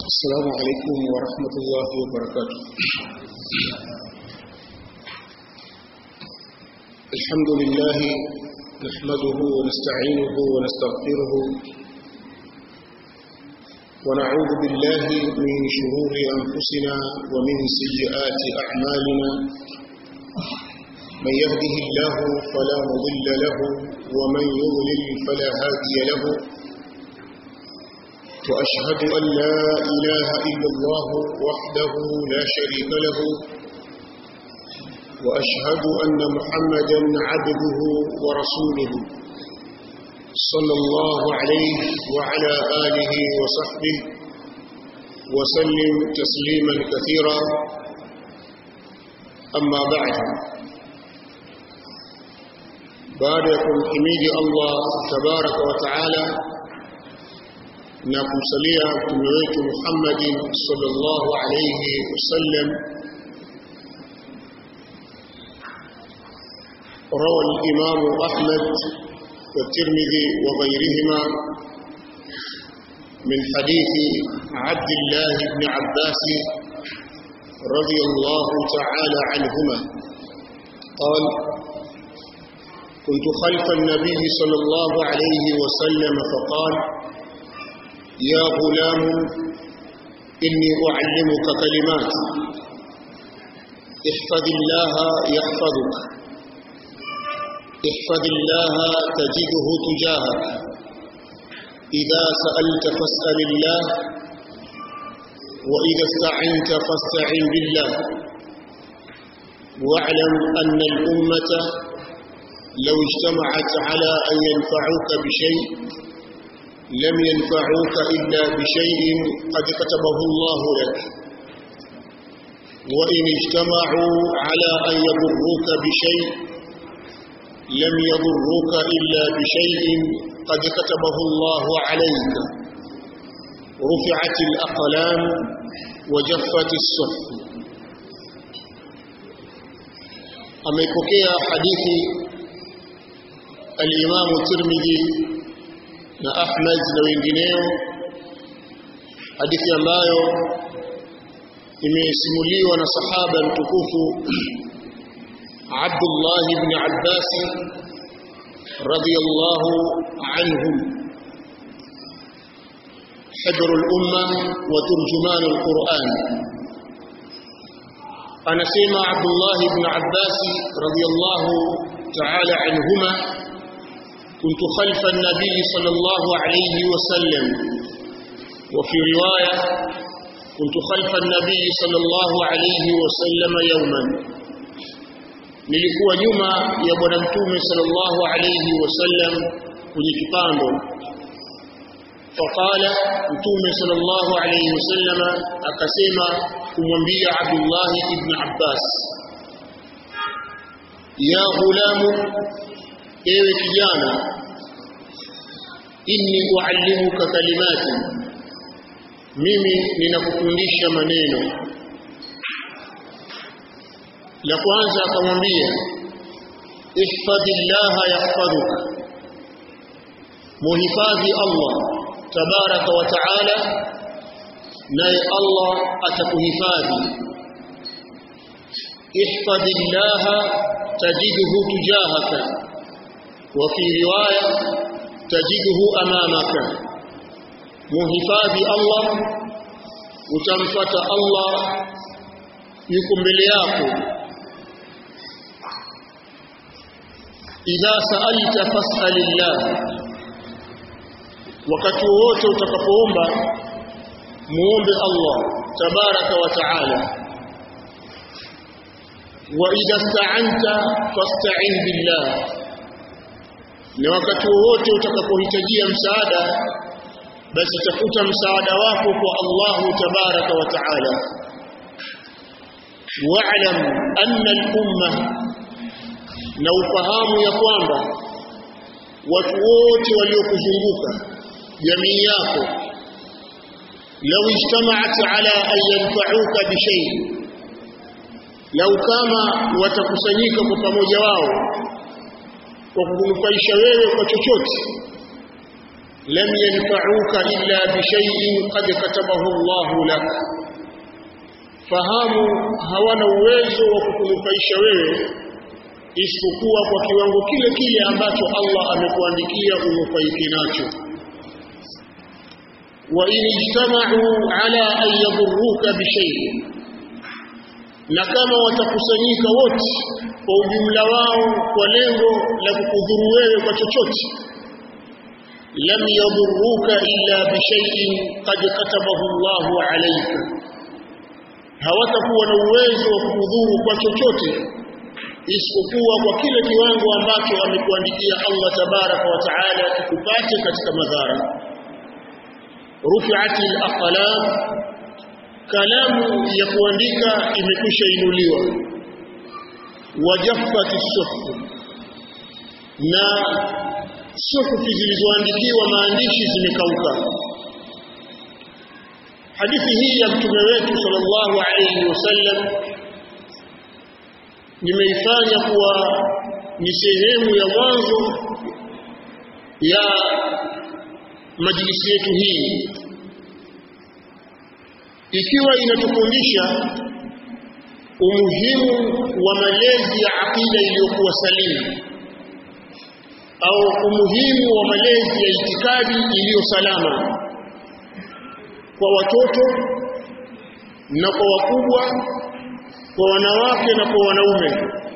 السلام عليكم ورحمة الله وبركاته الحمد لله نحمده ونستعينه ونستغفره ونعوذ بالله من شرور أنفسنا ومن سيئات أعمالنا من يهده الله فلا مضل له ومن يضلل فلا هادي له وأشهد أن لا إله إلا الله وحده لا شريك له وأشهد أن محمدا عبده ورسوله صلى الله عليه وعلى آله وصحبه وسلم تسليما كثيرا أما بعد باركم حميد الله تبارك وتعالى na kumsalia mtume wetu Muhammadin sallallahu alayhi wasallam روى الإمام أحمد والترمذي وغيرهما من حديث عبد الله بن عباس رضي الله تعالى عنهما قال كنت خلف النبي صلى الله عليه وسلم فقال يا غلام إني أعلمك كلمات احفظ الله يحفظك احفظ الله تجده تجاهك إذا سألت فاسأل الله وإذا استعنت فاستعن بالله واعلم أن الأمة لو اجتمعت على أن ينفعوك بشيء لم ينفعوك إلا بشيء قد كتبه الله لك وإن اجتمعوا على أن يضروك بشيء لم يضروك إلا بشيء قد كتبه الله عليك رفعت الأقلام وجفت الصحف أميكوكيا حديث الإمام الترمذي na Ahmad na wengineo hadithi ambayo imesimuliwa na sahaba mtukufu Abdullah ibn Abbas radiyallahu anhum حبر الأمة وترجمان القرآن أنا سيما عبد الله بن عباس رضي الله تعالى عنهما كنت خلف النبي صلى الله عليه وسلم وفي رواية كنت خلف النبي صلى الله عليه وسلم يوما nilikuwa nyuma ya bwana mtume sallallahu alayhi wasallam kwenye kipando faqala mtume sallallahu alayhi wasallam akasema kumwambia Abdullah ibn Abbas ya ghulamu ewe kijana inni uallimuka kalimati mimi ninakufundisha maneno la kwanza akamwambia ihfadhillaha yahfadhuka muhifadhi Allah tabaraka wa taala naye Allah atakuhifadhi ihfadhillaha tajidhu tujahaka وفي رواية تجده أمامك muhifadhi Allah utamfata Allah yuko mbele yako idha sa'alta fas'alillah wakati wote utakapoomba muombe Allah tabaraka wa taala wa idha sta'anta fasta'in billah na wakati wote utakapohitajia msaada basi tafuta msaada wako kwa Allahu tabaraka wa taala wa'lam anna al-umma na ufahamu ya kwamba watu wote waliokuzunguka jamii yako law ijtama'at ala an yanfa'uka bi shay lau kama watakusanyika kwa pamoja wao kwa kukunufaisha wewe kwa chochote lam yanfa'uka illa bi shay'in qad katabahu Allah lak fahamu hawana uwezo wa kukunufaisha wewe isipokuwa kwa kiwango kile kile ambacho Allah amekuandikia unufaike nacho wa in ijtama'u ala an yadurruka bi shay'in na kama watakusanyika wote kwa ujumla wao kwa lengo la kukudhuru wewe kwa chochote lam yadurruka illa bi shay'in qad katabahu Allahu alayka hawatakuwa na uwezo wa kukudhuru kwa chochote isipokuwa kwa kile kiwango ambacho amekuandikia Allah tabaraka wa taala kikupate katika madhara rufi'ati al-aqlam kalamu ya kuandika imekwisha inuliwa wajaffati suhuf na suhufi zilizoandikiwa maandishi zimekauka hadithi hii ya mtume wetu sallallahu alayhi wasallam nimeifanya kuwa ni sehemu ya mwanzo ya majlisi yetu hii ikiwa inatufundisha umuhimu wa malezi ya akida iliyokuwa salimu au umuhimu wa malezi ya itikadi iliyo salama kwa watoto na kwa wakubwa kwa wanawake na kwa wanaume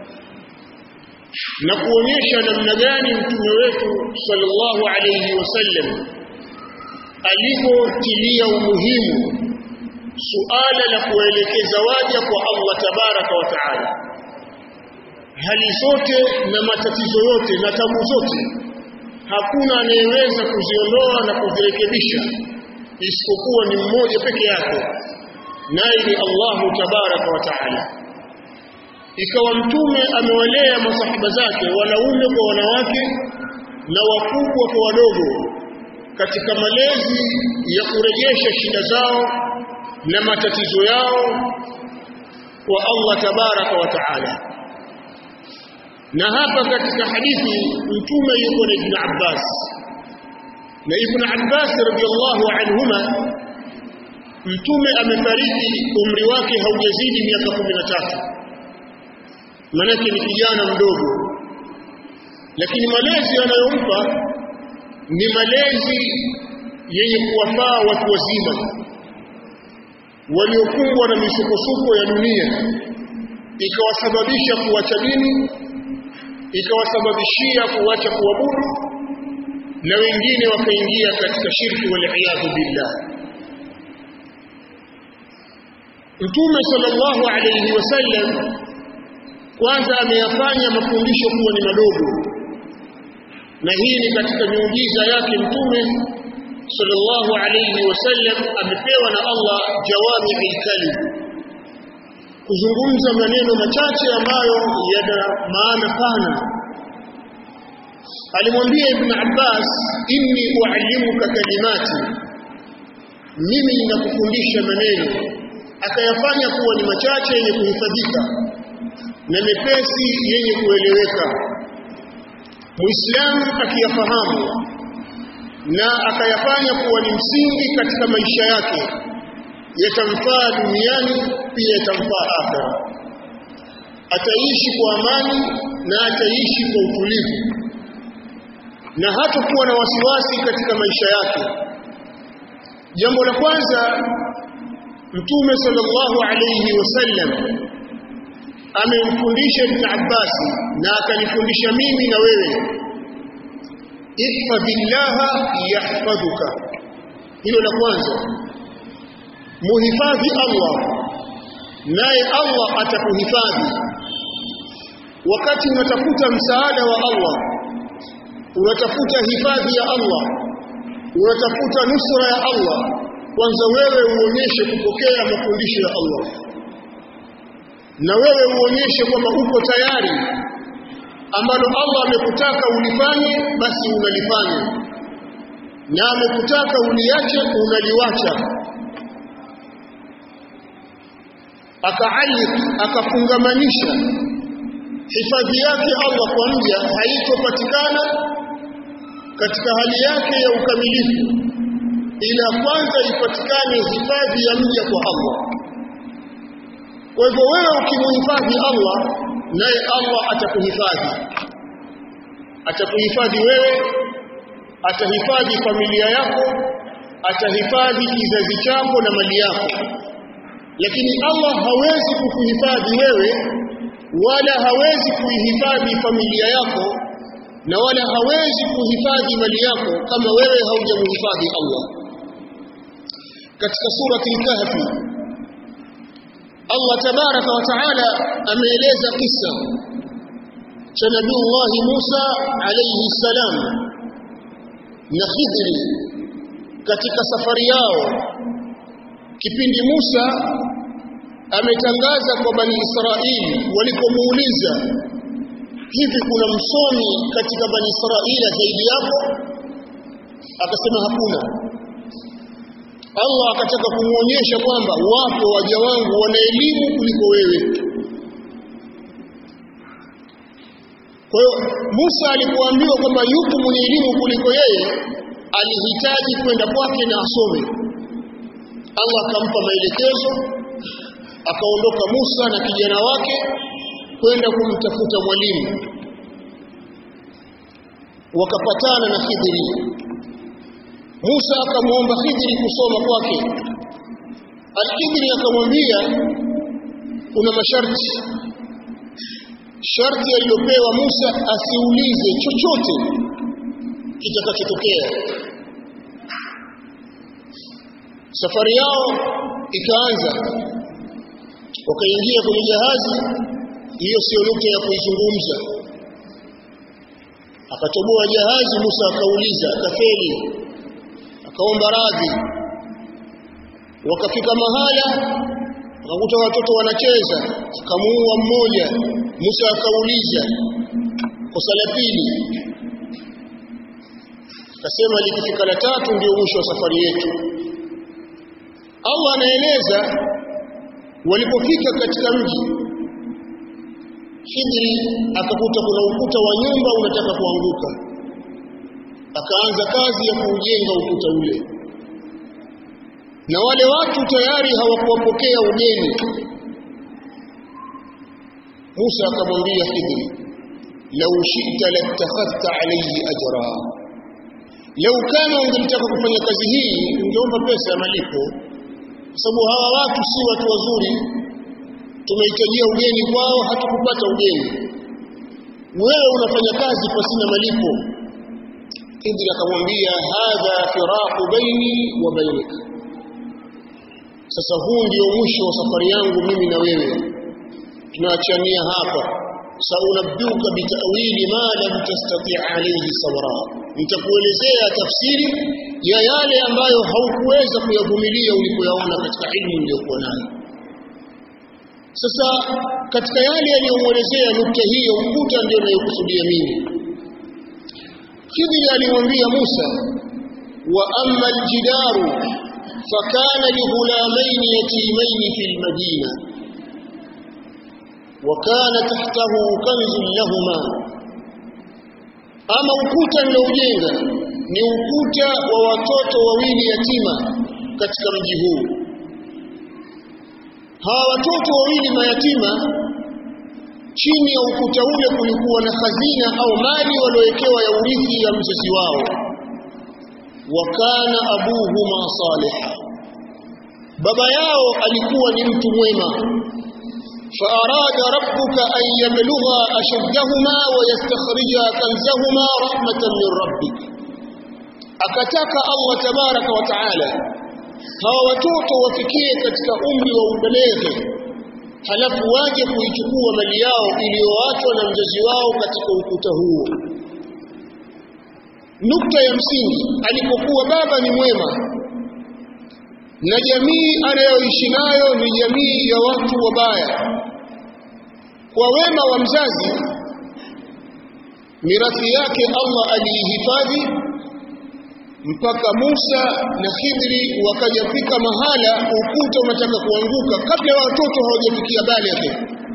na kuonyesha namna gani mtume wetu sallallahu alayhi wasallam alivyotilia umuhimu suala la kuelekeza waja kwa Allah tabaraka wa taala hali zote na matatizo yote na tabu zote hakuna anayeweza kuziondoa na kuzirekebisha isipokuwa ni mmoja peke yake naye ni Allahu tabaraka wa taala ikawa mtume amewalea masahaba zake wanaume kwa wanawake na wakubwa kwa wadogo katika malezi ya kurejesha shida zao na matatizo yao kwa Allah tabaraka wa taala na hapa katika hadithi mtume yuko na Ibn Abbas na Ibn Abbas radhiallahu anhuma mtume amefariki umri wake haujazidi miaka 13 manake ni kijana mdogo lakini malezi anayompa ni malezi yenye kuwafaa watu wazima waliokumbwa na misukosuko ya dunia ikawasababisha kuacha dini ikawasababishia kuacha kuabudu na wengine wakaingia katika shirki wal billah Mtume sallallahu alayhi wasallam kwanza ameyafanya mafundisho kuwa ni madogo na hii ni katika miujiza yake mtume sallallahu alayhi wasallam amepewa na Allah jawami'ul kalim kuzungumza maneno machache ambayo yana maana pana alimwambia ibn Abbas inni uallimuka kalimati mimi ninakufundisha maneno akayafanya kuwa ni machache yenye kuhifadhika na mepesi yenye kueleweka muislamu akiyafahamu na akayafanya kuwa ni msingi katika maisha yake yatamfaa duniani pia yatamfaa akhera ataishi kwa amani na ataishi kwa utulivu na hatakuwa na wasiwasi katika maisha yake jambo la kwanza mtume sallallahu alayhi wasallam amemfundisha ibn Abbas na akanifundisha mimi na wewe ihfadhillaha yahfadhuka hilo la kwanza muhifadhi Allah naye Allah atakuhifadhi wakati unatafuta msaada wa Allah unatafuta hifadhi ya Allah unatafuta nusra ya Allah kwanza wewe uonyeshe kupokea mafundisho ya Allah na wewe uonyeshe kwamba uko tayari ambalo Allah amekutaka ulifanye basi unalifanya na amekutaka uliache unaliwacha akaalik akafungamanisha hifadhi yake Allah kwa mja haitopatikana katika hali yake ya ukamilifu ila kwanza ipatikane hifadhi ya mja kwa Allah kwa hivyo wewe ukimuhifadhi Allah naye Allah atakuhifadhi atakuhifadhi wewe atahifadhi familia yako atahifadhi kizazi chako na mali yako lakini Allah hawezi kukuhifadhi wewe wala hawezi kuihifadhi familia yako na wala hawezi kuhifadhi mali yako kama wewe haujamhifadhi Allah katika surati al-kahfi Allah tabaraka wa taala ameeleza kisa cha Nabii Musa alayhi salam na Khidri katika safari yao kipindi Musa ametangaza kwa bani Israili walipomuuliza hivi kuna msomi katika bani Israila zaidi yako akasema hakuna Allah akataka kumuonyesha kwamba wapo waja wangu wana elimu kuliko wewe kwa hiyo Musa alipoambiwa kwamba yupo mwenye elimu kuliko yeye alihitaji kwenda kwake na asome Allah akampa maelekezo akaondoka Musa na kijana wake kwenda kumtafuta mwalimu wakapatana na Khidri Musa akamwomba Khidri kusoma kwake Al-Khidri akamwambia kuna masharti sharti aliyopewa Musa asiulize chochote kitakachotokea safari yao ikaanza wakaingia kwenye jahazi hiyo sio nukta ya kuizungumza akatoboa jahazi Musa akauliza akafeli akaomba radhi wakafika mahala akakuta watoto wanacheza akamuua mmoja Musa akauliza kosa la pili akasema likifika la tatu ndio mwisho wa safari yetu Allah anaeleza walipofika katika mji Khidri akakuta kuna ukuta wa nyumba unataka kuanguka akaanza kazi ya kuujenga ukuta ule na wale watu tayari hawakuwapokea ugeni Musa akamwambia Khidri lau shi'ta latakhadhta alayhi ajra lau kama ungelitaka kufanya kazi hii ungeomba pesa ya malipo kwa sababu hawa watu si watu wazuri tumehitajia ugeni kwao hatukupata ugeni wewe unafanya kazi pasina malipo Khidri akamwambia hadha firaqu baini wa bainika sasa huu ndio mwisho wa safari yangu mimi na wewe tunaachania hapa saunabduka bitawili ma lam tastati alayhi sabra nitakuelezea tafsiri ya yale ambayo haukuweza kuyavumilia ulipoyaona katika ilmu uliyokuwa nayo sasa katika yale aliyomuelezea nukta hii ya ukuta ndio nayokusudia mimi Khidri alimwambia Musa wa amma aljidaru fakana lighulamain yatimain fil madina وكان تحته كنز لهما ama ukuta niliojenga ni ukuta wa watoto wawili yatima katika mji huu hawa watoto wawili mayatima chini ya ukuta ule kulikuwa na hazina au mali waliowekewa ya urithi ya mzazi wao wakana abuhuma saliha baba yao alikuwa ni mtu mwema فأراد ربك أن يبلغا أشدهما ويستخرجا كنزهما رحمة من ربك akataka Allah tabaraka wa taala hawa watoto wafikie katika umri wa ubaleghe halafu waje kuichukua mali yao iliyoachwa na mzazi wao katika ukuta huo nukta ya msingi alipokuwa baba ni mwema na jamii anayoishi nayo ni jamii ya watu wabaya kwa wema wa mzazi mirathi yake Allah aliihifadhi mpaka Musa na Khidri wakajafika mahala ukuta unataka kuanguka kabla ya watoto hawajafikia balighi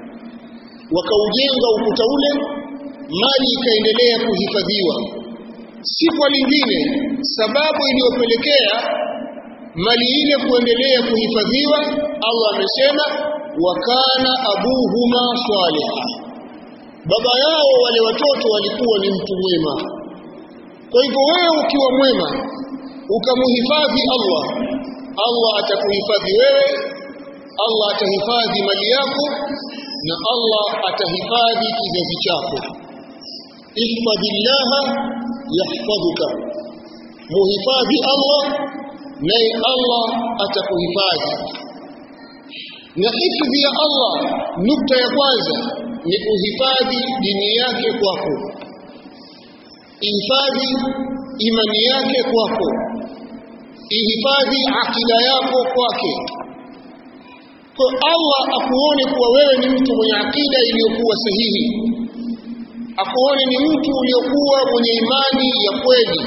wakaujenga ukuta ule mali ikaendelea kuhifadhiwa si kwa lingine sababu iliyopelekea mali ile kuendelea kuhifadhiwa Allah amesema wakana abuhuma saliha baba yao wale watoto walikuwa ni mtu mwema kwa hivyo wewe ukiwa mwema ukamuhifadhi Allah Allah atakuhifadhi wewe Allah atahifadhi mali yako na Allah atahifadhi kizazi chako ihfadhillaha yahfadhuka muhifadhi Allah naye Allah atakuhifadhi na hifadhi ya Allah nukta ya kwanza ni uhifadhi dini yake kwako ihifadhi imani yake kwako ihifadhi akida yako kwake kwa Allah akuone kuwa wewe ni mtu mwenye akida iliyokuwa sahihi akuone ni mtu uliokuwa mwenye imani ya kweli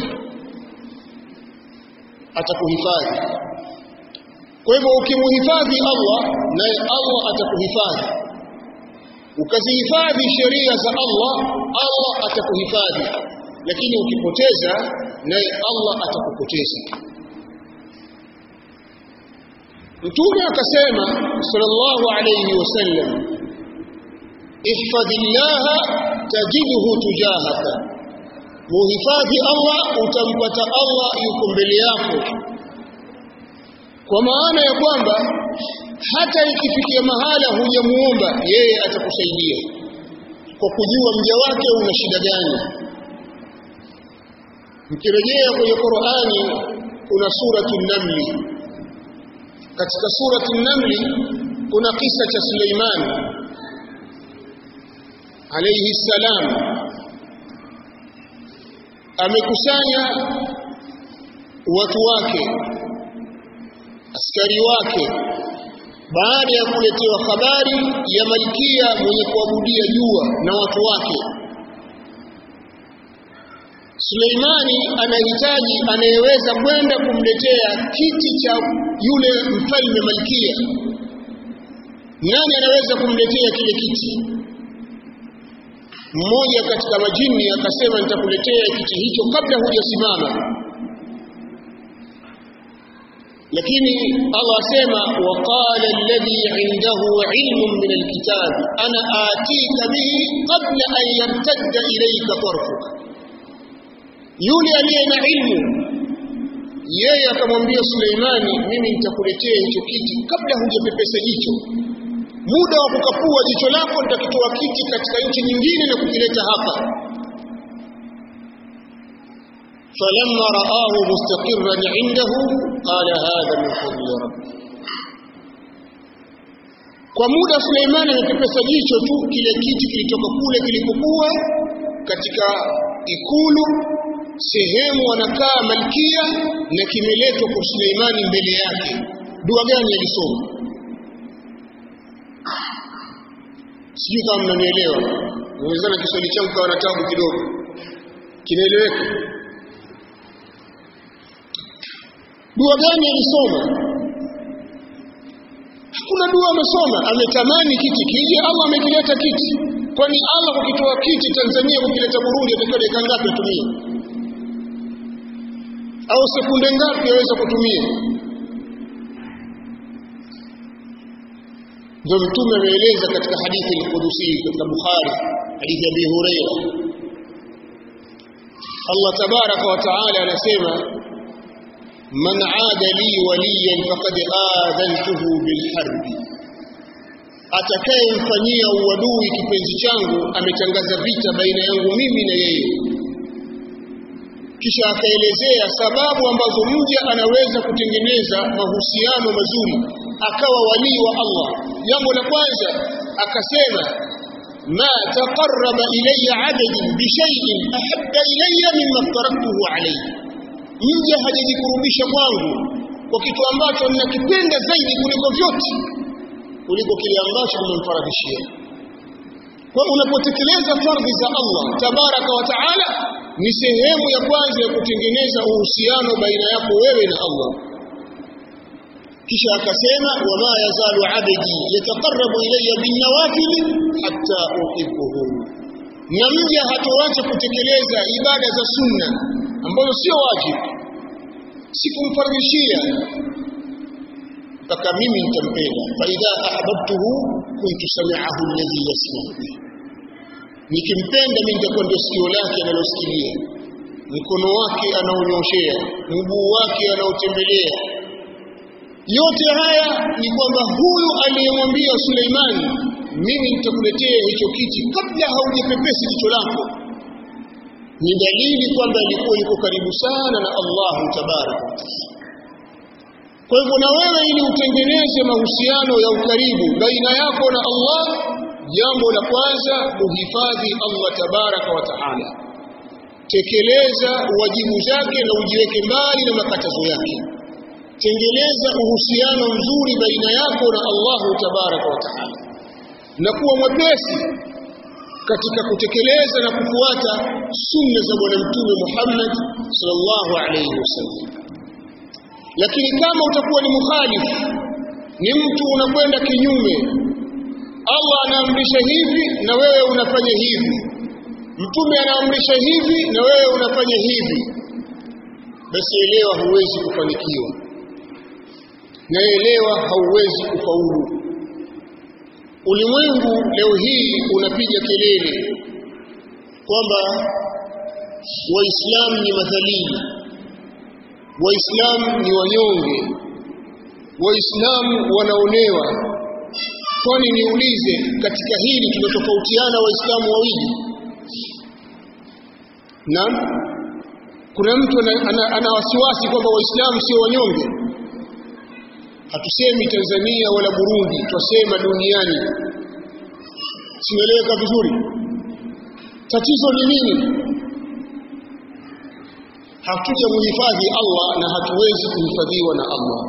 atakuhifadhi kwa hivyo ukimuhifadhi Allah naye Allah atakuhifadhi ukazihifadhi sheria za Allah Allah atakuhifadhi lakini ukipoteza naye Allah atakupoteza Mtume akasema sallallahu alayhi wasallam ihfadhillaha tajidhu tujahaka muhifadhi Allah utampata Allah yuko mbele yako kwa maana ya kwamba hata ikifikia mahala hujamuomba yeye atakusaidia kwa kujua mja wake una shida gani mkirejea kwenye Qur'ani kuna suratul namli katika suratul namli kuna kisa cha Suleiman alayhi salam amekusanya watu wake askari wake baada ya kuletewa habari ya malkia mwenye kuabudia jua na watu wake Suleimani anahitaji anayeweza kwenda kumletea kiti cha yule mfalme malkia nani anaweza kumletea kile kiti mmoja katika majini akasema nitakuletea kiti hicho kabla hujasimama lakini Allah asema waqala alladhi indahu ilmun min alkitab ana atika bihi qabla an yartadda ilayka tarfuka yule aliye na ilmu yeye akamwambia Suleimani mimi nitakuletea hicho kiti kabla hujapepesa jicho muda wa kukapua jicho lako nitakitoa kiti katika nchi nyingine na kukileta hapa فلما رآه مستقرا عنده قال هذا من فضل ربي kwa muda Suleiman amepepesa jicho tu kile kiti kilitoka kule kilipokuwa katika ikulu sehemu wanakaa malkia na kimeletwa kwa Suleimani mbele yake dua gani alisoma sijui kama mnanielewa nawezana Kiswahili changu kawa na tabu kidogo kinaeleweka dua gani alisoma hakuna dua amesoma ametamani kiti kije Allah amekileta kiti kwani Allah kukitoa kiti Tanzania kukileta Burundi atakiwa dakika ngapi atumie au sekunde ngapi aweza kutumia ndio mtume ameeleza katika hadithi al-Qudusi katika Bukhari hadithi ya Abi Hurairah Allah tabaraka wa taala anasema man aada li waliyan faqad aadhantuhu bilharb atakayemfanyia uadui kipenzi changu ametangaza vita baina yangu mimi na yeye kisha akaelezea sababu ambazo mja anaweza kutengeneza mahusiano mazuri akawa walii wa Allah jambo la kwanza akasema ma taqarraba ilayya 'abdi bi shay'in ahabba ilayya mimma taraktuhu alayhi mja hajajikurubisha kwangu kwa kitu ambacho ninakipenda zaidi kuliko vyote kuliko kile ambacho nimemfaradhishia kwa unapotekeleza fardhi za Allah tabaraka wa taala ni sehemu ya kwanza ya kutengeneza uhusiano baina yako wewe na Allah kisha akasema wama yazalu abdi yataqarrabu ilayya bin nawafil hatta uhibbuhu na mja hatoacha kutekeleza ibada za sunna ambazo sio wajibu sikumfaridhishia mpaka mimi nitampenda fa idha ahbabtuhu kuntu sami'ahu alladhi yasma'u bihi nikimpenda mimi nitakuwa ndio sikio lake analosikilia mkono wake anaonyoshea mguu wake anaotembelea yote haya ni kwamba huyu aliyemwambia Suleimani mimi nitakuletea hicho kiti kabla haujapepesi jicho lako ni dalili kwamba alikuwa yuko karibu sana na Allah tabaraka wa taala kwa hivyo na wewe ili utengeneze mahusiano ya ukaribu baina yako na Allah jambo la kwanza uhifadhi Allah tabaraka wa taala tekeleza wajibu zake na ujiweke mbali na makatazo yake tengeneza uhusiano mzuri baina yako na Allahu tabaraka wa taala na kuwa mwepesi katika kutekeleza na kufuata sunna za bwana mtume Muhammad sallallahu alayhi wasallam lakini kama utakuwa ni mukhalifu ni mtu unakwenda kinyume Allah anaamrisha hivi na wewe unafanya hivi mtume anaamrisha hivi na wewe unafanya hivi basi elewa huwezi kufanikiwa na elewa hauwezi kufaulu ulimwengu leo hii unapiga kelele kwamba waislamu ni madhalili waislamu ni wanyonge waislamu wanaonewa kwani niulize katika hili tunatofautiana waislamu wawili naam kuna mtu ana, ana, ana wasiwasi kwamba waislamu sio wanyonge hatusemi Tanzania wala Burundi twasema duniani sinaeleweka vizuri tatizo ni nini hatuja muhifadhi Allah na hatuwezi kuhifadhiwa na Allah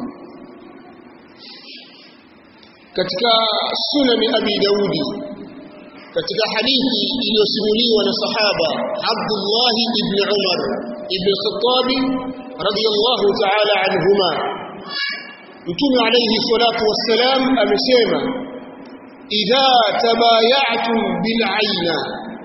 katika sunani Abi Daudi katika hadithi iliyosimuliwa na sahaba Abdullah ibn Umar ibn Khattab radiyallahu ta'ala anhuma Mtume alayhi salatu wassalam amesema idha tabaya'tum bil'aina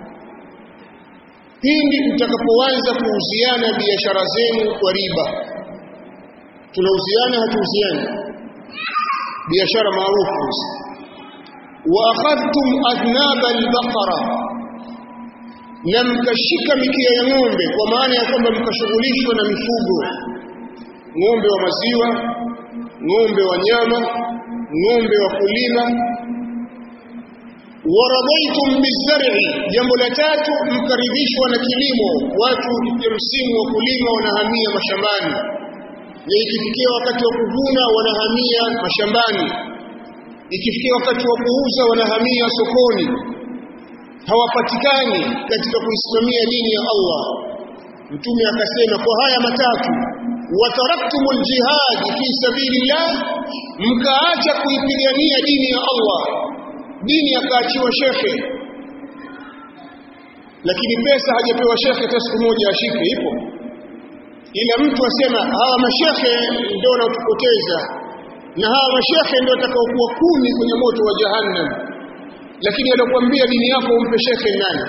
pindi mtakapoanza kuuziana biashara zenu kwa riba tunauziana hatuuziani biashara maarufu wa akhadhtum adnaba al-baqara na mkashika mikia ya ng'ombe kwa maana ya kwamba mkashughulishwa na mifugo ng'ombe wa maziwa ng'ombe wa nyama ng'ombe wa kulima waradaitum bizar'i jambo la tatu mkaridhishwa na kilimo watu ya msimu wa kulima wanahamia mashambani na ikifikia wakati wa kuvuna wanahamia mashambani ikifikia wakati wa kuuza wanahamia sokoni hawapatikani katika kuisimamia dini ya Allah mtume akasema kwa haya matatu wataraktumul jihad fi sabilillah mkaacha kuipigania dini ya Allah dini akaachiwa shekhe lakini pesa hajapewa shekhe hata siku moja ashike ipo ila mtu asema hawa mashekhe ndio wanaotupoteza na hawa mashekhe ndio watakaokuwa kumi kwenye moto wa jahannam lakini anakuambia dini yako umpe shekhe nani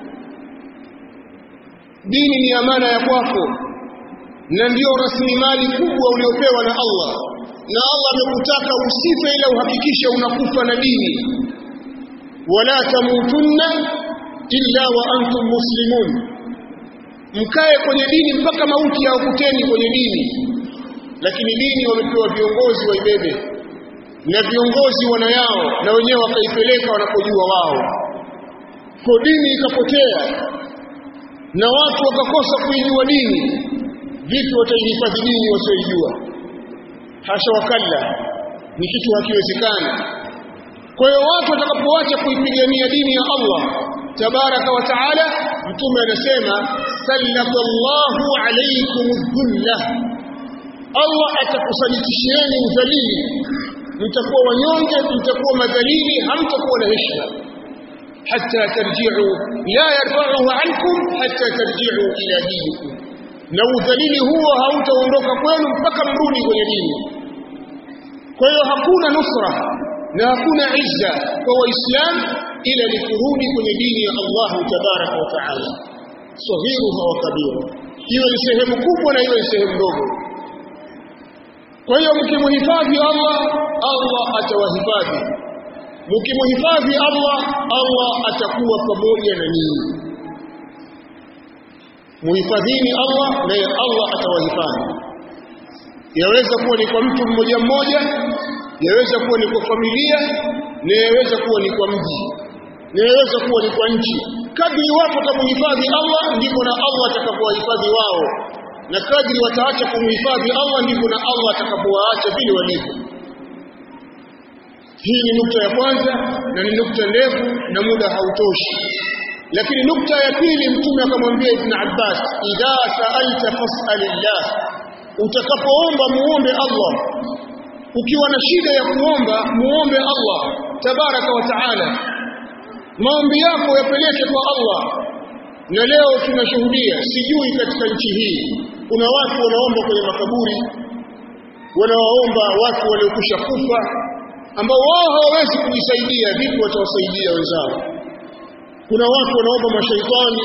dini ni amana ya kwako na ndio rasilimali kubwa uliopewa na Allah na Allah amekutaka usife ila uhakikishe unakufa na dini wala tamutunna illa wa antum muslimun mkae kwenye dini mpaka mauti yakuteni kwenye dini lakini dini wamepewa viongozi waibebe na viongozi wana yao na wenyewe wakaipeleka wanapojua wao kwa dini ikapotea na watu wakakosa kuijua dini vipi wataihifadhi dini wasioijua hasha wakalla ni kitu hakiwezekani kwa hiyo watu watakapoacha kuipigania dini ya Allah tabaraka wa taala mtume anasema sallallahu alaykum dhulla Allah atakusalitishieni udhalili mtakuwa wanyonge mtakuwa madhalili hamtakuwa na heshima hatta tarji'u la yarfa'uhu ankum hatta tarji'u ila dinikum na udhalili huo hautaondoka kwenu mpaka mrudi kwenye dini kwa hiyo hakuna nusra na hakuna izza kwa waislamu ila ni kurudi kwenye dini ya Allah tabaraka wa taala sahiruha wa kabiru iwe ni sehemu kubwa na iwe ni sehemu ndogo kwa hiyo mkimhifadhi Allah Allah atawahifadhi mkimhifadhi Allah Allah atakuwa pamoja na ninyi muhifadhini Allah naye Allah atawahifadhi yaweza kuwa ni kwa mtu mmoja mmoja yaweza kuwa ni kwa familia na yaweza kuwa ni kwa mji na yaweza kuwa ni kwa nchi kadri watu watamhifadhi Allah ndipo na Allah atakapowahifadhi wao na kadri wataacha kumhifadhi Allah ndipo na Allah atakapowaacha vile walivyo hii ni nukta ya kwanza na ni nukta ndefu na muda hautoshi lakini nukta ya pili mtume akamwambia ibn Abbas idha sa'alta fas'alillah utakapoomba muombe Allah ukiwa na shida ya kuomba muombe Allah tabaraka wa taala maombi yako yapeleke kwa Allah na leo tunashuhudia sijui katika nchi hii kuna watu wanaomba kwenye makaburi wanawaomba watu waliokwisha kufa ambao wao hawawezi kujisaidia vipi watawasaidia wenzao kuna watu wanaomba mashaitani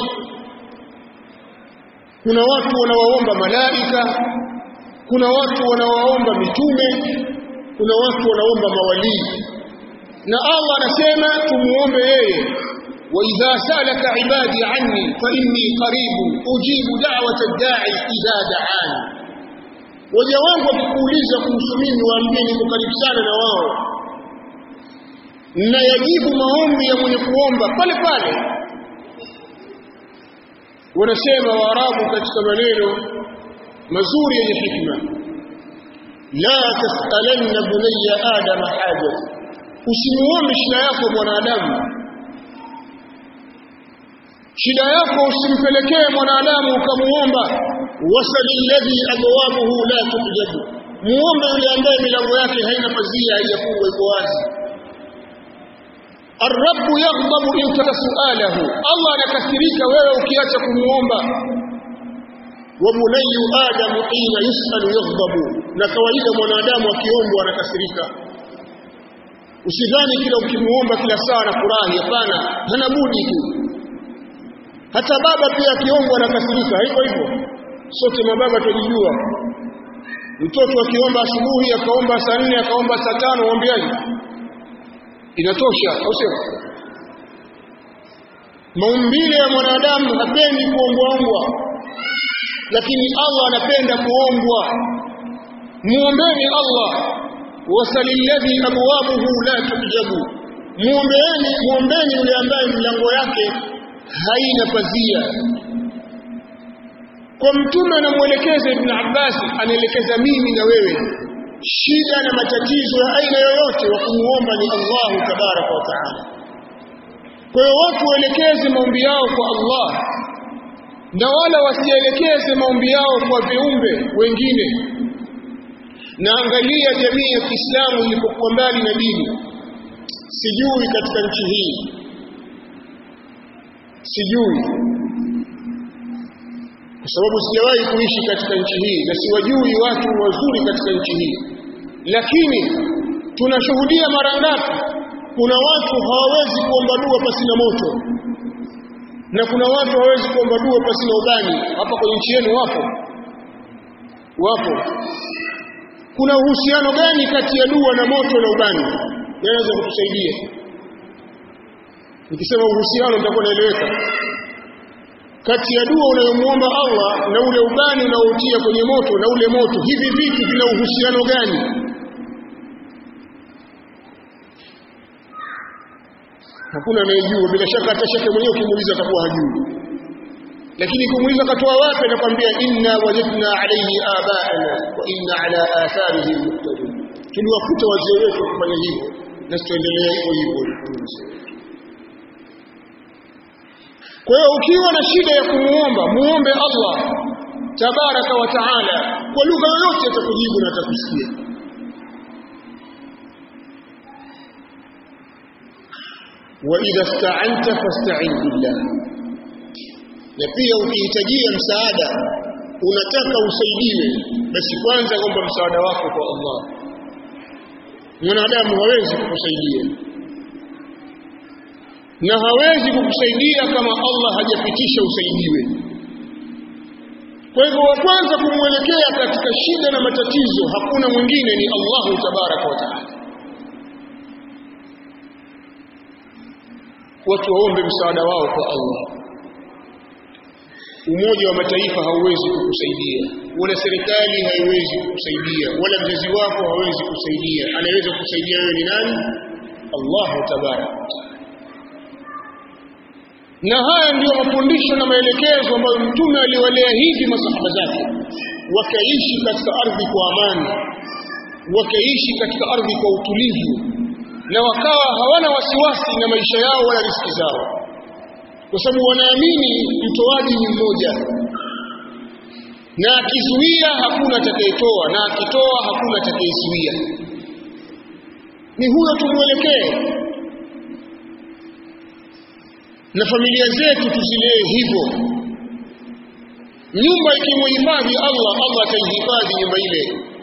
kuna watu wanawaomba malaika kuna watu wanawaomba mitume kuna watu wanaomba mawalii na Allah anasema tumuombe yeye wa idha salaka ibadi anni fa inni qaribu ujibu da'wata ad-da'i idha da'ani waja wangu wakikuuliza kuhusu mimi waambie niko karibu sana na wao na yajibu maombi ya mwenye kuomba pale pale wanasema waarabu katika maneno mazuri yenye hikma la tasalanna bunayya adama haja usimuombe shida yako mwanadamu shida yako usimpelekee mwanadamu ukamuomba wasali alladhi abwabuhu la tujabu muombe yule ambaye milango yake haina pazia haijafungwa iko wazi الرب يغضب إن ترك سؤاله الله anakasirika wewe ukiacha kumuomba وبني آدم حين يسأل يغضب na kawaida mwanadamu akiombwa anakasirika usidhani kila ukimuomba kila saa na furahi hapana hana budi tu hata baba pia akiombwa anakasirika hivyo hivyo sote mababa tunajua mtoto akiomba asubuhi akaomba saa nne akaomba saa tano mwambiaje inatosha au sio maumbile ya mwanadamu hapendi kuombwaombwa lakini Allah anapenda kuombwa muombeni Allah wasalilladhi abwabuhu la tujabu muombeeni muombeni yule ambaye milango yake haina pazia kwa mtume anamwelekeza ibn Abbas anaelekeza mimi na wewe shida na matatizo ya aina yoyote wa kumuomba ni Allah tabaraka wa taala kwa hiyo watu waelekeze maombi yao kwa Allah na wala wasielekeze maombi yao kwa viumbe wengine na angalia jamii ya Kiislamu ilipokuwa mbali na dini sijui katika nchi hii sijui kwa sababu sijawahi kuishi katika nchi hii na siwajui watu wazuri katika nchi hii lakini tunashuhudia mara ngapi kuna watu hawawezi kuomba dua pasina moto na kuna watu hawawezi kuomba dua pasina ubani hapa kwenye nchi yenu wapo wapo kuna uhusiano gani kati ya dua na moto na ubani naweza kutusaidia nikisema uhusiano nitakuwa naeleweka kati ya dua unayomuomba Allah na ule ubani unaotia kwenye moto na ule moto hivi vitu vina uhusiano gani hakuna anayejua bila shaka hata shaka mwenyewe ukimuuliza atakuwa hajui lakini kumuuliza katoa wapi anakwambia inna wajadna alayhi abaana wa inna ala atharihim muqtadun tuliwakuta wazee wetu kufanya hivyo na tutaendelea hivyo hivyo kwa hiyo ukiwa na shida ya kumuomba muombe Allah tabaraka wa taala kwa lugha yoyote atakujibu na atakusikia wa idha sta'anta fasta'in billah na pia ukihitajia msaada unataka usaidiwe basi kwanza omba msaada wako kwa Allah mwanadamu hawezi kukusaidia na hawezi kukusaidia kama Allah hajapitisha usaidiwe kwa hivyo wa kwanza kumwelekea katika shida na matatizo hakuna mwingine ni Allahu tabaraka wa taala watu waombe msaada wao kwa Allah umoja wa mataifa hauwezi kukusaidia wala serikali haiwezi kukusaidia wala mzazi wako hawezi kusaidia anaweza kukusaidia wewe ni nani Allah tabaraka na haya ndiyo mafundisho na maelekezo ambayo mtume aliwalea hivi masahaba zake wakaishi katika ardhi kwa amani wakaishi katika ardhi kwa utulivu na wakawa hawana wasiwasi na maisha yao wala riziki zao kwa sababu wanaamini mtoaji ni mmoja na akizuia hakuna atakayetoa na akitoa hakuna atakayezuia ni huyo tumwelekee na familia zetu tuzilee hivyo nyumba ikimhifadhi Allah Allah ataihifadhi nyumba ile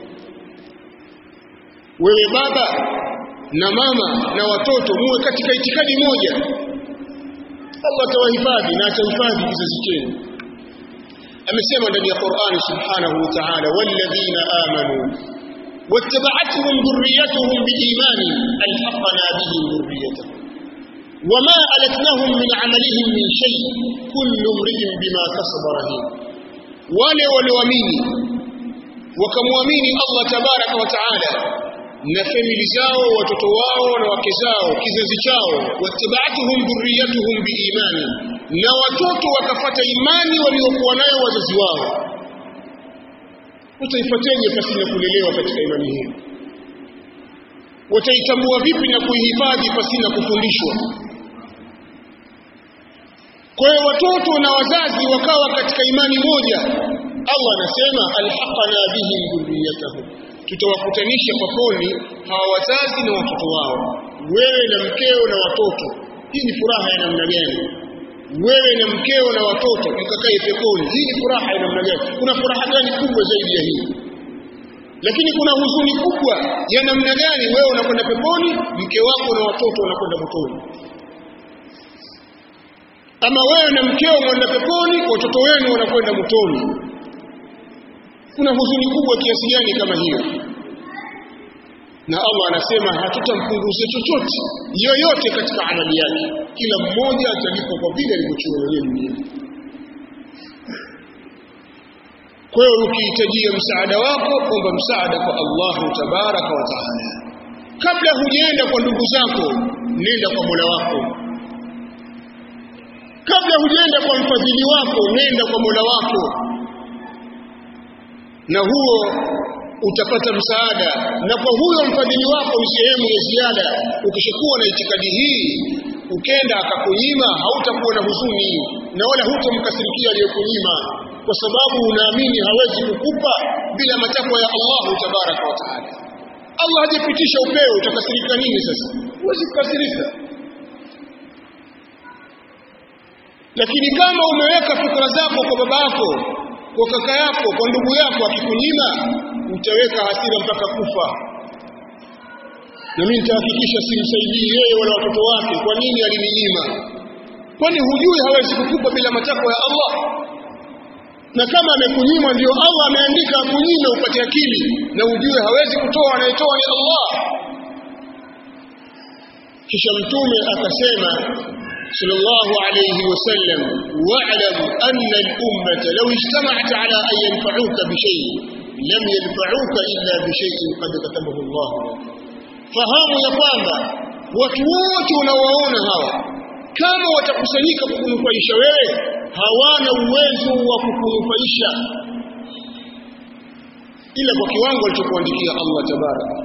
wewe baba na mama na watoto muwe katika itikadi moja Allah atawahifadhi na atahifadhi kizazi chenu amesema ndani ya Qur'ani subhanahu wa ta'ala walladhina amanu wattaba'atuhum dhurriyyatuhum biimani alhaqna bihim dhurriyyatuhum wama alatnahum min 'amalihim min shay kullu imrin bima kasaba rahin wale walioamini wakamwamini Allah tabaraka wa ta'ala na famili zao watoto wao na wake zao kizazi chao wattaba'atuhum dhurriyyatuhum biimani na watoto wakafata imani waliokuwa nayo wazazi wao utaifuateje pasina kulelewa katika imani hiyo wataitambua vipi na kuihifadhi pasina kufundishwa kwa hiyo watoto na wazazi wakawa katika imani moja Allah anasema alhaqana bihim dhurriyyatahum tutawakutanisha peponi hawa wazazi na watoto wao wewe na mkeo na watoto hii ni furaha ya namna gani wewe na mkeo na watoto mkakae peponi hii ni furaha ya namna gani kuna furaha gani kubwa zaidi ya hii lakini kuna huzuni kubwa ya namna gani wewe unakwenda peponi mke wako na watoto wanakwenda motoni ama wewe na mkeo mwenda peponi watoto wenu wanakwenda motoni kuna huzuni kubwa kiasi gani kama hiyo na Allah anasema hatutampunguza chochote yoyote katika amali yake kila mmoja atalipwa kwa vile alivyochuma mwenyewe duniani kwa hiyo ukihitajia msaada wako omba msaada kwa Allahu tabaraka wa taala kabla hujaenda kwa ndugu zako nenda kwa Mola wako kabla hujaenda kwa mfadhili wako nenda kwa Mola wako na huo utapata msaada na kwa huyo mfadhili wako ni sehemu ya ziada ukishakuwa na itikadi hii ukenda akakunyima hautakuwa na huzuni na wala hutomkasirikia aliyokunyima kwa sababu unaamini hawezi kukupa bila matakwa ya Allahu tabaraka wa taala Allah hajapitisha upeo utakasirika nini sasa huwezi kukasirika lakini kama umeweka fikra zako kwa baba yako kwa kaka yako kwa ndugu yako akikunyima utaweka hasira mpaka kufa na mimi nitahakikisha simsaidii yeye wala watoto wake kwa nini alininyima kwani hujui hawezi kukupa bila matakwa ya Allah na kama amekunyima ndio Allah ameandika akunyime upate akili na ujue hawezi kutoa anayetoa ni Allah kisha mtume akasema sallallahu alayhi wasallam wa'lam anna al-ummata law ijtama'at ala an yanfa'uka bi shay' lam yanfa'uka illa bi shay'in qad katabahu Allah fahamu ya kwamba watu wote unawaona hawa kama watakusanyika kukunufaisha wewe hawana uwezo wa kukunufaisha ila kwa kiwango alichokuandikia Allah tabaraka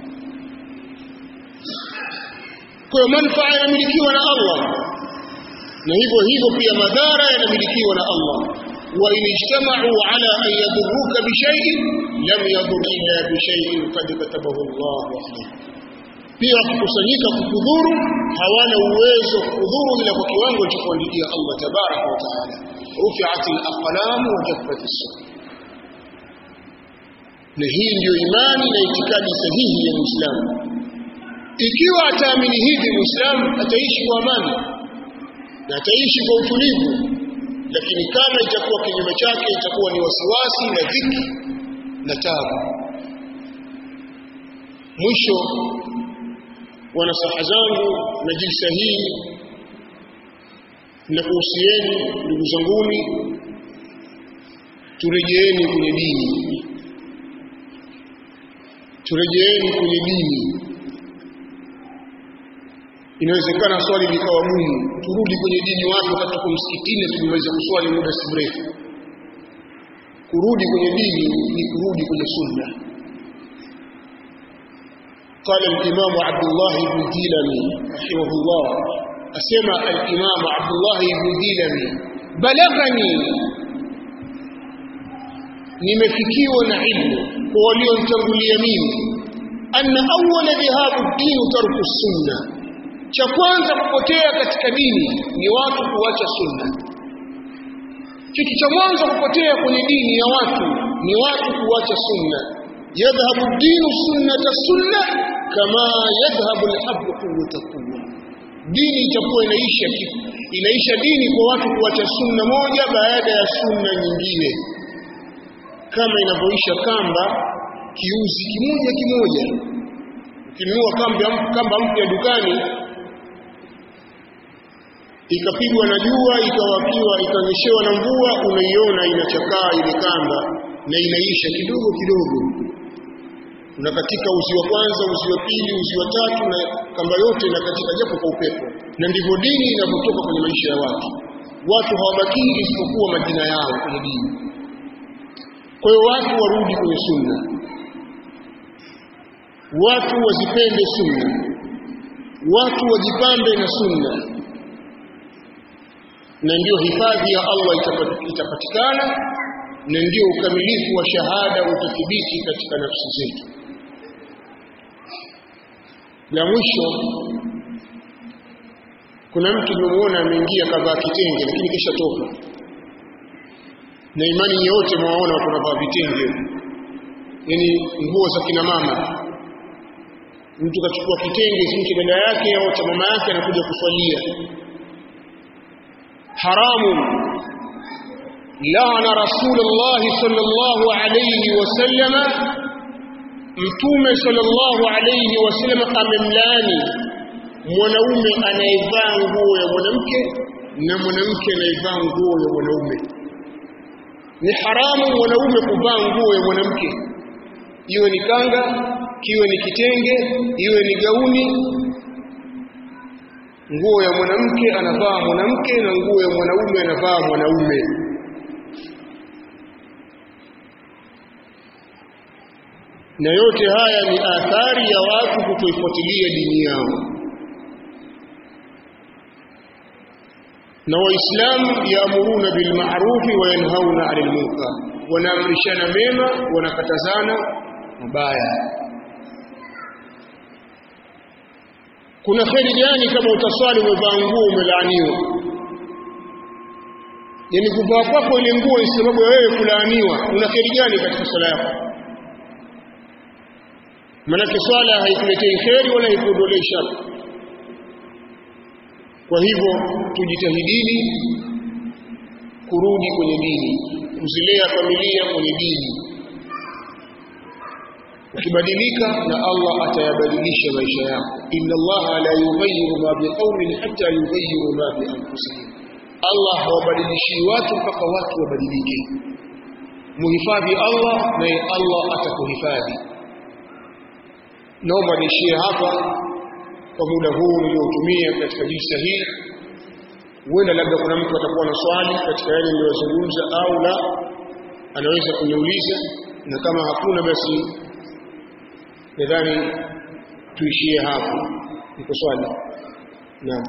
kwa manufaa yanamilikiwa na Allah na hivyo hivyo pia madhara yanamilikiwa na Allah wa in ijtama'u ala an yadurruka bi shay'in lam yadur illa bi shay'in qad katabahu Allah alayk pia kukusanyika kukudhuru hawana uwezo kukudhuru ila kwa kiwango cha kuandikia Allah tabaraka wa taala rufi'at al-aqlam wa jaffat as-suhuf na hii ndiyo imani na itikadi sahihi ya Muislamu ikiwa ataamini hivi Muislamu ataishi kwa amani na ataishi kwa utulivu lakini kama itakuwa kinyume chake itakuwa ni wasiwasi na dhiki na tabu mwisho wa nasaha zangu na jilsa hii na kuhusieni ndugu zanguni turejeeni kwenye dini turejeeni kwenye dini inawezekana swali likawa gumu turudi kwenye dini watu wakati tuko msikitini tumeweza kuswali muda si mrefu kurudi kwenye dini ni kurudi kwenye sunna قال الإمام عبد الله بن ديلمي رحمه الله أسمع الإمام عبد الله بن ديلمي بلغني nimefikiwa na ilmu kwa walionitangulia mimi anna awwala dhahabu dini tarku sunna cha kwanza kupotea katika dini ni watu kuacha sunna kitu cha mwanzo kupotea kwenye dini ya watu ni watu kuacha sunna yadhhabu dinu sunnata sunna kama yadhhabu alhabbu quwwata quwwa dini itakuwa inaisha inaisha dini kwa watu kuacha sunna moja baada ya sunna nyingine kama inavyoisha kamba kiuzi kimoja kimoja ukinunua kamba kamba mpya dukani ikapigwa na jua ikawakiwa ikanyeshewa na mvua unaiona inachakaa ile kamba na inaisha kidogo kidogo unakatika uzi wa kwanza uzi wa pili uzi wa tatu na kamba yote inakatika japo kwa upepo na ndivyo dini inavyotoka kwenye maisha ya watu watu hawabakii isipokuwa majina yao kwenye dini kwa hiyo watu warudi kwenye sunna watu wazipende sunna watu wajipambe na sunna na ndio hifadhi ya Allah itapatikana na ndio ukamilifu wa shahada utathibiti katika nafsi zetu la mwisho kuna mtu nimemuona ameingia kavaa kitenge lakini kisha toka na imani yote mwaona watu wanavaa vitenge yani nguo za kina mama mtu kachukua kitenge si dada yake au cha mama yake anakuja kuswalia haramu laana rasulullah sallallahu alayhi wasallam mtume sallallahu alayhi wasallam amemlaani mwanaume anayevaa nguo ya mwanamke na mwanamke anayevaa nguo ya mwanaume ni haramu mwanaume kuvaa nguo ya mwanamke iwe ni kanga kiwe ni kitenge iwe ni gauni nguo ya mwanamke anavaa mwanamke na nguo ya mwanaume anavaa mwanaume na yote haya ni athari ya watu kutoifuatilia dini yao na waislamu yaamuruna bil ma'ruf wa yanhauna 'anil munkar wanaamrishana mema wanakatazana mabaya kuna kheri gani kama utaswali umevaa nguo umelaaniwa yani kuvaa kwako ile nguo ni sababu ya wewe kulaaniwa una kheri gani katika swala yako manake swala haikuletei kheri wala haikuondolei shari kwa hivyo tujitahidini kurudi kwenye dini kuzilea familia kwenye dini ukibadilika na Allah atayabadilisha maisha yako inna Allah la yughayyiru ma biqaumin hatta yughayyiru ma bi anfusihim Allah hawabadilishi watu mpaka watu wabadilike muhifadhi Allah naye Allah atakuhifadhi naomba niishie hapa kwa muda huu niliotumia katika jinsi hii huenda labda kuna mtu atakuwa na swali katika yale niliyozungumza au la anaweza kuniuliza na kama hakuna basi nadhani tuishie hapo iko swali naam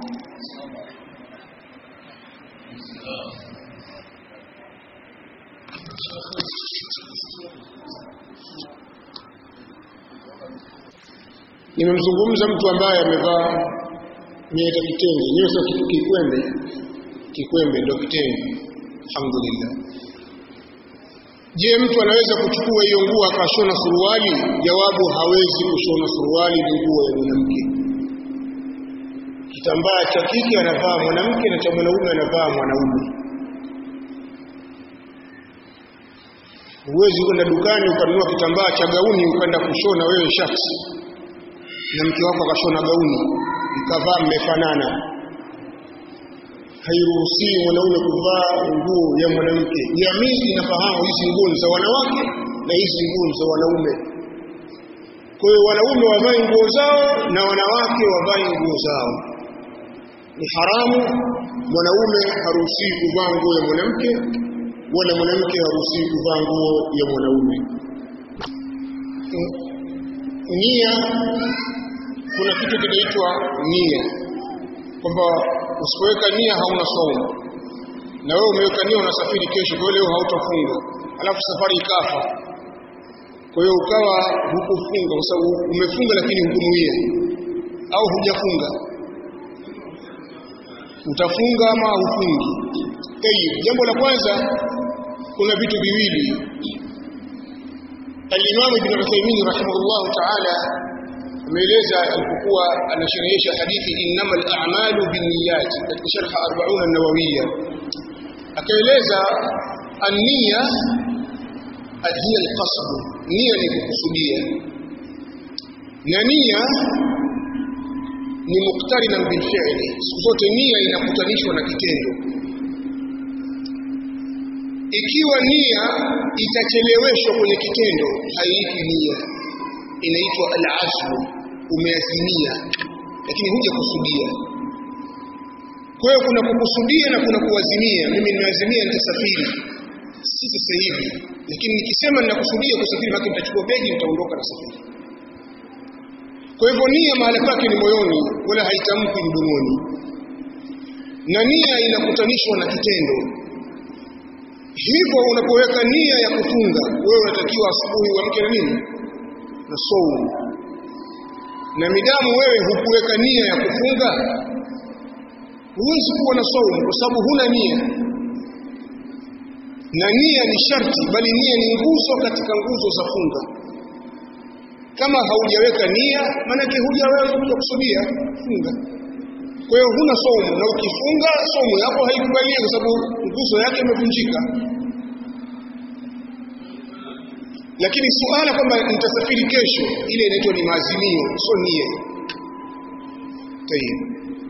nimemzungumza mtu ambaye amevaa nieta kitenge nyewe sio kitu kikwembe kikwembe ndio kitenge alhamdulillah je mtu anaweza kuchukua hiyo nguo akashona suruali jawabu hawezi kushona suruali ni nguo ya mwanamke kitambaa cha kike anavaa mwanamke na cha mwanaume anavaa mwanaume huwezi kwenda dukani ukanunua kitambaa cha gauni ukaenda kushona wewe shati na mke wako akashona gauni mkavaa mmefanana hairuhusiwi mwanaume kuvaa nguo ya mwanamke jamii inafahamu hizi nguo ni za wanawake na hizi nguo ni za wanaume kwa hiyo wanaume wavae nguo zao na wanawake wavae nguo zao ni haramu mwanaume haruhusiwi kuvaa nguo ya mwanamke wala mwanamke haruhusiwi kuvaa nguo ya mwanaume nia kuna kitu kinaitwa nia kwamba usipoweka nia hauna saumu na wewe umeweka nia unasafiri kesho kwa leo hautafunga alafu safari ikafa kwa hiyo ukawa hukufunga kwa sababu umefunga lakini hukunuia au hujafunga utafunga ama hufungi tayib jambo la kwanza kuna vitu viwili al-Imam Ibn Uthaymeen rahimahullah ta'ala ameeleza alipokuwa anasherehesha hadithi innamal a'malu binniyat katika sharh 40 an-nawawiyya akaeleza an-niyya hiya al-qasd nia ni kukusudia na nia ni muktarina bil fi'li siku zote nia inakutanishwa na kitendo ikiwa nia itacheleweshwa kwenye kitendo haiitwi nia inaitwa al-azmu umeazimia lakini huja kusudia kwa hiyo kuna kukusudia na kuna kuazimia mimi nimeazimia nitasafiri si sasa hivi lakini nikisema ninakusudia kusafiri maki nitachukua begi nitaondoka na safari kwa hivyo nia mahali pake ni moyoni wala haitamki mdomoni na nia inakutanishwa na kitendo hivyo unapoweka nia ya kufunga wewe unatakiwa asubuhi uamke na nini na saumu na midamu wewe hukuweka nia ya kufunga huwezi kuwa na saumu kwa sababu huna nia na nia ni sharti bali nia ni nguzo katika nguzo za funga kama haujaweka nia maanake hujaweza kukusudia funga kwa hiyo huna saumu na ukifunga saumu yako haikubaliwi kwa sababu nguzo yake imevunjika lakini suala kwamba nitasafiri kesho ile inaitwa ni maazimio sio nia tayeb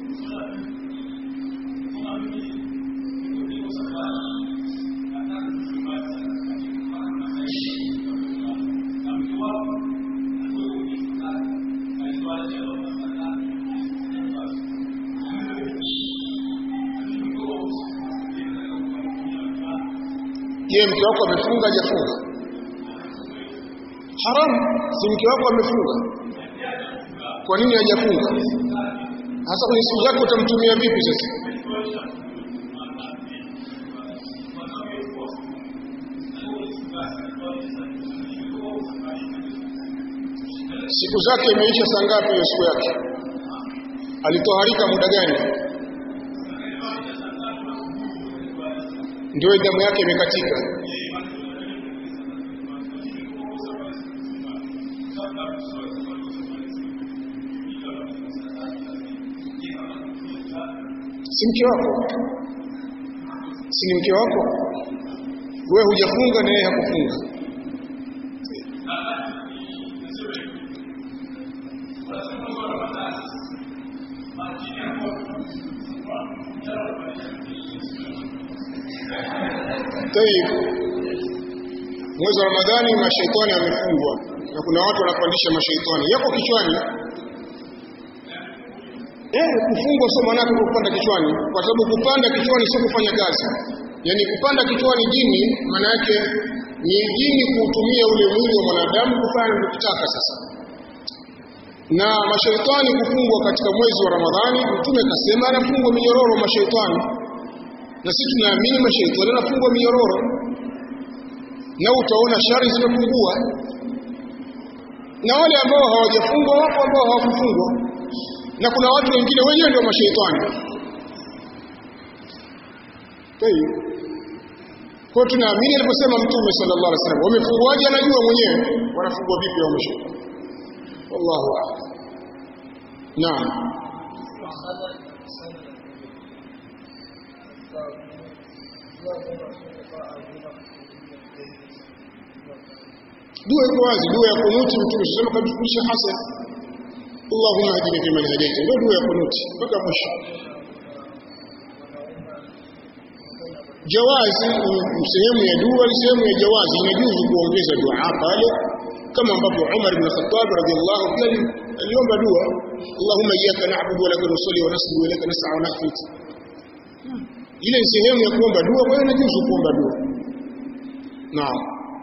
je mke wako amefunga hajafunga haramu si mke wako amefunga kwa nini hajafunga hasa kwenye siku zake utamtumia vipi sasa siku zake imeisha saa ngapi hiyo siku yake alitoharika muda gani ndio damu yake imekatika si mke wako si ni mke wako wewe hujafunga na yeye hakufunga Tayib. Mwezi wa Ramadhani mashaitani yamefungwa na kuna watu wanapandisha mashaitani. Yako kichwani. Eh, kufungwa sio maana yake kupanda kichwani, kwa sababu kupanda kichwani sio kufanya kazi. Yaani kupanda kichwani jini maana yake ni jini kuutumia ule mwili wa mwanadamu kufanya anachotaka sasa. Na mashaitani kufungwa katika mwezi wa Ramadhani, Mtume kasema anafungwa minyororo mashaitani na sisi tunaamini mashaitani yanafungwa minyororo na utaona shari zimepungua na wale ambao hawajafungwa wapo ambao hawakufungwa na kuna watu wengine wenyewe ndio mashaitani kwa tunaamini aliposema mtume sallallahu alaihi wasallam wamefungwaje anajua mwenyewe wanafungwa vipi hao mashaitani wallahu a'lam naam dua iko wazi dua ya kunuti mtume sema kabisa hasan Allahumma hadini fi man hadaita ndio dua ya kunuti mpaka mwisho jawazi sehemu ya dua ni sehemu ya jawazi inajuzu kuongeza dua pale kama ambavyo Umar ibn Khattab radhiallahu anhu aliomba dua Allahumma iyyaka na'budu wa laka nusalli wa nasjudu wa laka nas'a wa nahfid ile ni sehemu ya kuomba dua kwa hiyo inajuzu kuomba dua naam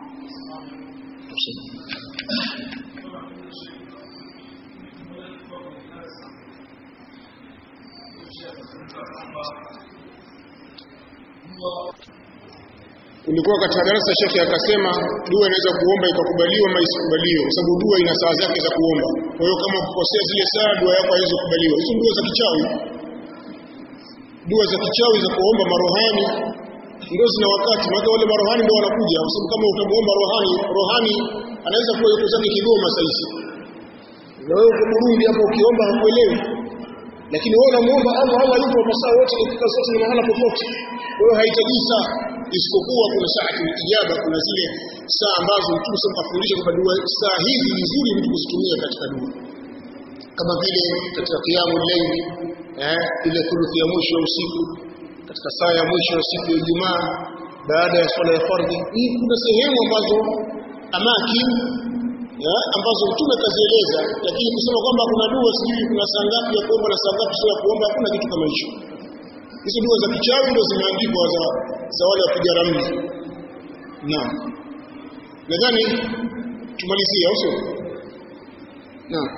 ulikuwa katika darasa shekhe akasema dua inaweza kuomba ikakubaliwa ama isikubaliwe kwa sababu dua ina saa zake za kuomba kwa hiyo kama ukikosea zile saa dua yako haiwezi kukubaliwa hizo dua za kichawi dua za kichawi za kuomba marohani ndio zina wakati maana wale marohani ndio wanakuja kwa sababu kama utamuomba rohani rohani anaweza kuwa yuko zake Kigoma saizi na wewe uko Burundi hapo ukiomba hakuelewi lakini wewe unamuomba Allah Allah yupo masaa yote dakika zote na mahala popote kwa hiyo hahitaji saa isipokuwa kuna saa ijaba kuna zile saa ambazo Mtume sasa kafundisha kwamba dua saa hizi ni nzuri mtu kuzitumia katika dua kama vile katika qiyamul layl eh ile thuluthi ya mwisho ya usiku katika saa ya mwisho ya siku ya Ijumaa baada ya swala ya fardhi hii kuna sehemu ambazo amakin ya, ambazo mtume kazieleza lakini kusema kwamba kuna dua sijui kuna saa ngapi ya kuomba na saa ngapi sio ya kuomba hakuna kitu kama hicho hizo dua za kichawi ndio zimeandikwa za za wale wapiga ramli naam nadhani tumalizie au sio naam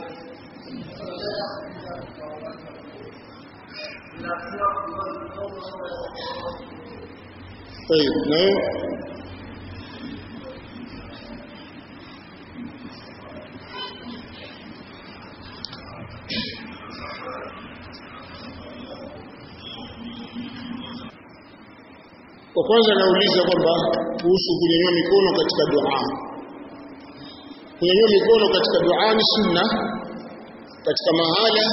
طيب نعم Kwa kwanza nauliza kwamba kuhusu kunyanyua mikono katika dua. Kunyanyua mikono katika dua ni sunna katika mahala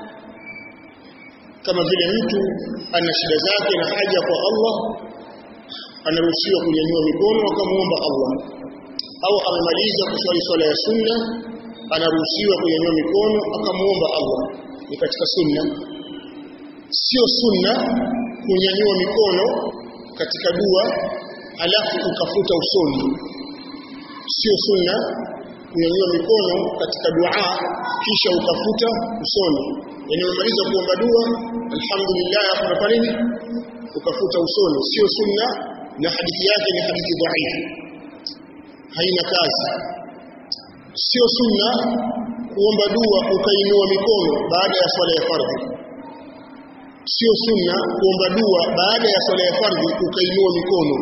kama vile mtu ana shida zake na haja kwa Allah anaruhusiwa kunyanyua mikono akamuomba Allah au amemaliza kuswali swala ya sunna anaruhusiwa kunyanyua mikono akamuomba Allah ni katika sunna sio sunna kunyanyua mikono katika dua alafu ukafuta usoni sio sunna kunyanyua mikono katika dua kisha ukafuta usoni yani umemaliza kuomba dua alhamdulillah hapo kwa nini ukafuta usoni sio sunna na hadithi yake ni hadithi dhaifu haina kazi sio sunna kuomba dua ukainua mikono baada ya swala ya fardhi sio sunna kuomba dua baada ya swala ya fardhi ukainua mikono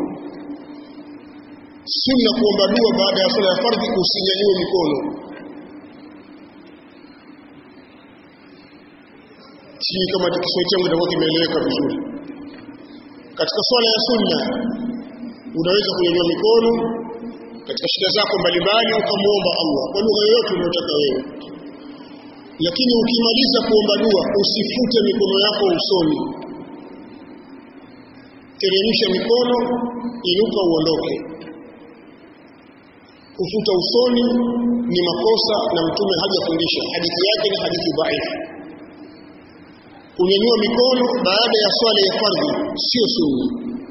sunna kuomba dua baada ya swala ya fardhi usinyanyue mikono sijui kama kiswahili changu kitakuwa kimeeleweka vizuri katika swala ya sunna unaweza kunyanyua mikono katika shida zako mbalimbali ukamwomba Allah kwa lugha yoyote unayotaka wewe lakini ukimaliza kuomba dua usifute mikono yako usoni teremsha mikono inuka uondoke kufuta usoni ni makosa na mtume hajafundisha hadithi yake ni hadithi dhaifu kunyanyua mikono baada ya swala ya fardhi sio sunna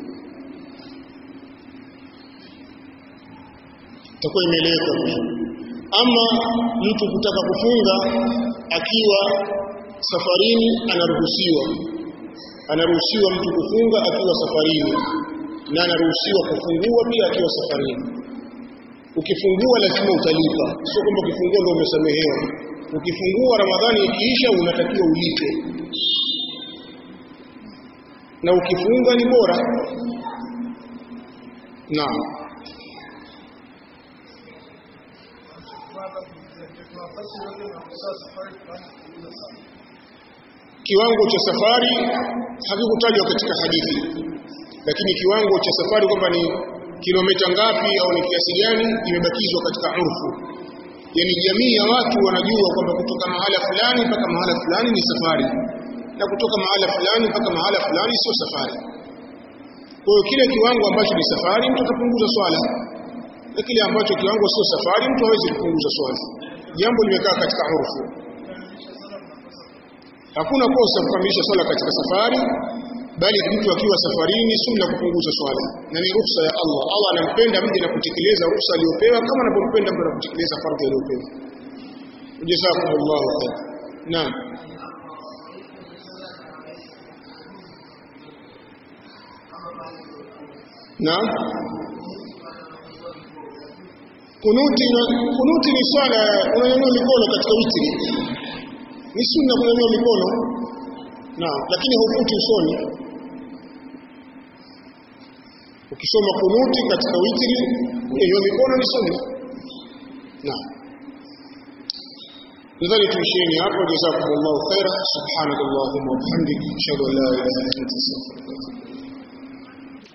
itakuwa imeeleweka ama mtu kutaka kufunga akiwa safarini anaruhusiwa anaruhusiwa mtu kufunga akiwa safarini na anaruhusiwa kufungua pia akiwa safarini ukifungua lazima utalipa sio kwamba ukifungua ndio umesamehewa ukifungua ramadhani ikiisha unatakiwa ulipe na ukifunga ni bora naam kiwango cha safari hakikutajwa katika hadithi lakini kiwango cha safari kwamba ni kilomita ngapi au ni kiasi gani imebakizwa katika urfu yani jamii ya watu wanajua kwamba kutoka mahala fulani mpaka mahala fulani ni safari na kutoka mahala fulani mpaka mahala fulani sio safari kwa hiyo kile kiwango ambacho ni safari mtu atapunguza swala na kile ambacho kiwango sio safari mtu hawezi kupunguza swala jambo limekaa katika urfu hakuna kosa kukamilisha swala katika safari bali mtu akiwa safarini sunna kupunguza swala na ni ruhusa ya Allah Allah anampenda mje na kutekeleza ruhusa aliyopewa kama anapompenda mtu na kutekeleza fardhi aliyopewa jazakumullahu khair naam naam kunuti kunuti ni swala unanyanyua mikono katika witri ni sunna kunyanyua mikono naam lakini haufuti usoni ukisoma kunuti katika witri kunyanyua mikono ni sunna naam nadhani tuisheni hapo jazakumullahu khaira subhanakallahumma wa bihamdika ashhadu an la ilaha illa anta astaghfiruka